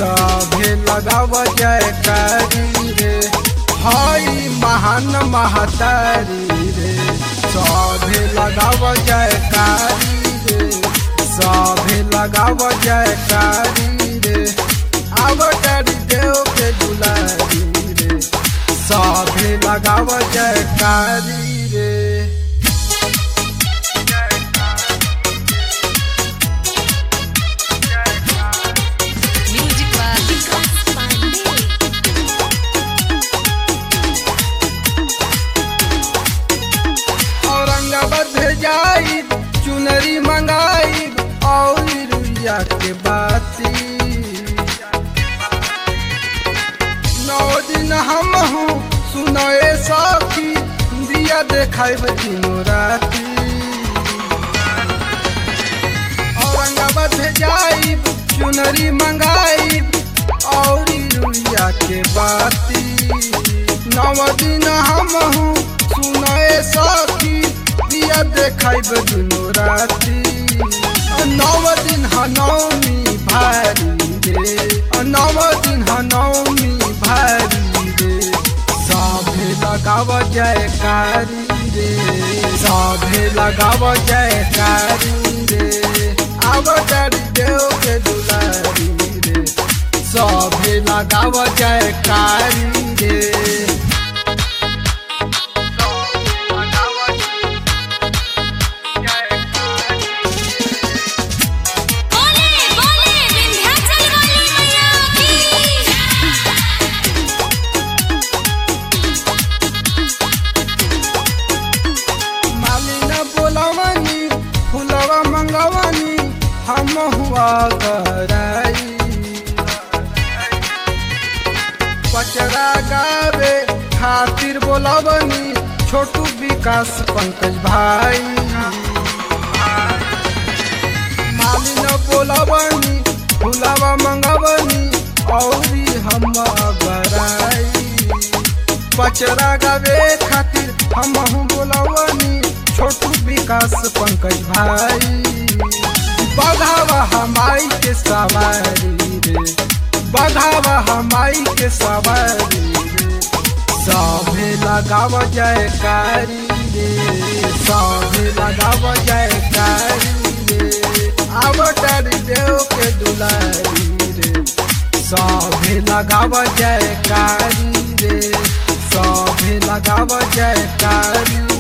सभे लगाव जयकारी रे हई महान महतारी रे सभे लगाव जयकारी रे सभे लगाव जयकारी रे आवतारी देव के दुलारी रे सभे लगाव जयकारी रे Music by Vikas Pandey. Aurangabad भेजाई चुनरी मंगाई और रुइया के बाती नौ दिन हम हूँ सुनए सखी दिया देखाई दिनों राती औरंगाबाद भेजाई चुनरी मंगाई और रुइया के बाती नौ दिन हम हूँ सुनए सखी दिया देखाइब दुनो राती नव दिन ह नवमी भारी रे नव दिन ह नवमी भारी रे सभे लगाव जयकारी रे सभे लगाव जयकारी रे आवतारी देव के दुलारी रे सभे लगाव जयकारी रे बोले बोले विंध्याचल वाली मैया की मालिना बोलवनी फुलवा मंगवनी हम हुआ कराई पचरा गावे खातिर बोलवनी छोटू विकास पंकज भाई मालिना बोलवनी फुलवा मंगवनी औरी हम गराई पचरा गावे खातिर हम बोलवनी छोटू विकास पंकज भाई बघावा हमाई के सवारी रे बघावा हमाई के सवारी रे सभे लगाव जयकारी रे सभे लगाव जयकारी रे आवतारी देव के दुलारी रे सभे लगाव जयकारी रे सभे लगाव जयकारी